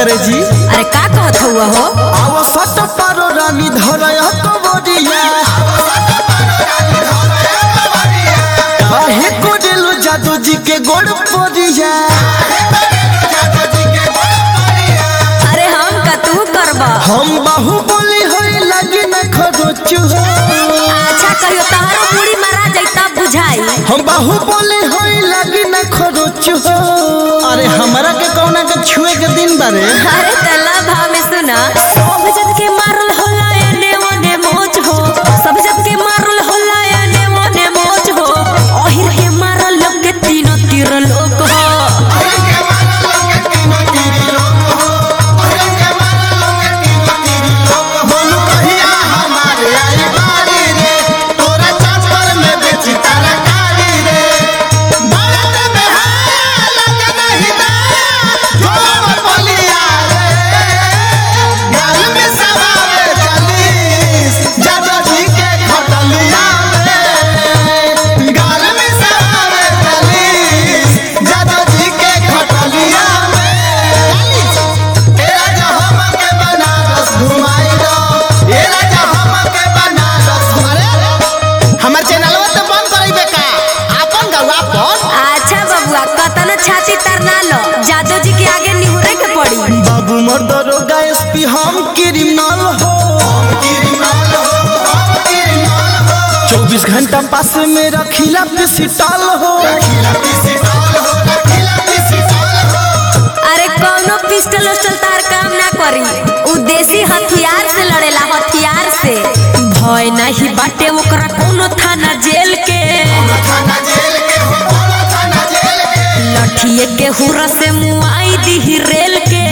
करे जी अरे का कहत हुआ हो आव सट पारो रानी धरय तो बरिया काहे को दिलो जादू जी के गोड़ परिया अरे हम का तू करबा हम बाहु बोली होई लगी न खरोचु अच्छा कहियो तहरो पूरी मारा जैता बुझाई हम बाहु बोली होई लगी न खरोचु अरे हमरा के कौना के छुए के दिन बारे अरे तला भाव में सुना सब जब के मारल होला एने ओने मोच हो सब जब के मारल होला एने ओने मोच हो ओहिर के मारल लोग के तीनों तीर लोग हो बोलू कहिया हमारे आई बारी रे तोरा चापर में बेची तरकारी रे भारत में है लगे नहीं ना जो बलिया रे गाल में सवावे चालीस जादो जी के खटलिया रे गाल में सवावे चालीस जादो जी के खटलिया रे ए राजा हमके बनारस घुमाई दो ए राजा हमके बनारस अरे हमर चैनलवा तो बंद करइबे का आपन गौवा पर अच्छा बबुआ कतन छाती तरना लो जादू जी के आगे निहुरे के पड़ी बाबू मोर दरोगा एसपी हम क्रिमिनल हो चौबीस घंटा पास में रखिला पिसिटल हो अरे कौनो पिस्टल उस्टल तार काम ना करी उ देसी हथियार से लड़ेला हथियार से भय नहीं बाटे ओकरा कोनो थाना जेल के लठिए के हुरा से मुआई दी रेल के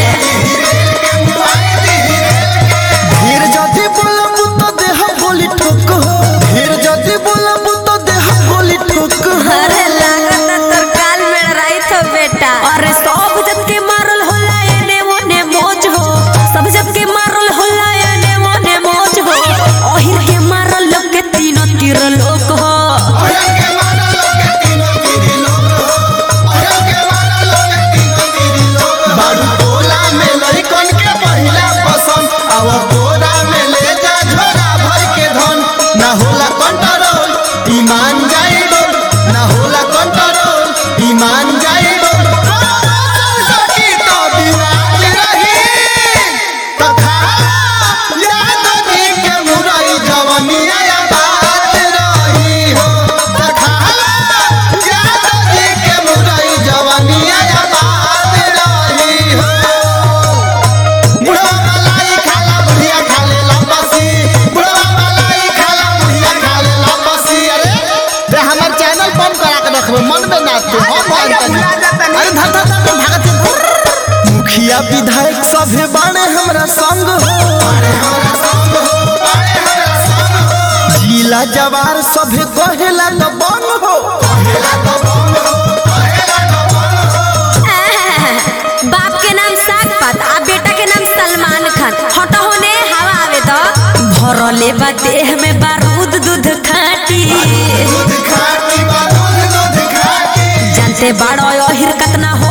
फिर जदि बोलब तो देह गोली ठोक हो फिर जदि बोलब तो देह गोली ठोक हो अरे लागत तोर काल में रही तो बेटा अरे सब जब के मारल होला एने ओने मोज हो सब जब के मारल होला एने ओने मोज हो ओहिर के मारल लोग के तीनों तीर लोग हो बारू टोला में लइकन के पहिला पसंद आव कोरा में ले जा झोरा भर के धन ना होला कंट्रोल ईमान जाइबो ना होला कंट्रोल ईमान जाइबो सकी तो बिराज रही कथा याद दी के मुरई जवनिया या बात रही हो कथा याद दी के मुरई जवनिया या बात रही हो बुढ़वा मलाई खाला बुढ़िया खाले लपसी बुढ़वा मलाई खाला बुढ़िया खाले लपसी अरे रे हमर चैनल बंद करा के रखबो मन में ना तू हम बंद कर अरे धर धर धर भागत है। मुखिया विधायक सभे बाणे हमरा संग हो जिला जवार सभे कहेला न बन हो बाप के नाम साग पात आ बेटा के नाम सलमान खान हटो होने हवा आवे तो भरले बा देह में बारूद दूध खाटी दूध खाती बा दूध दूध खाती जानते बाड़ो अहिर कतना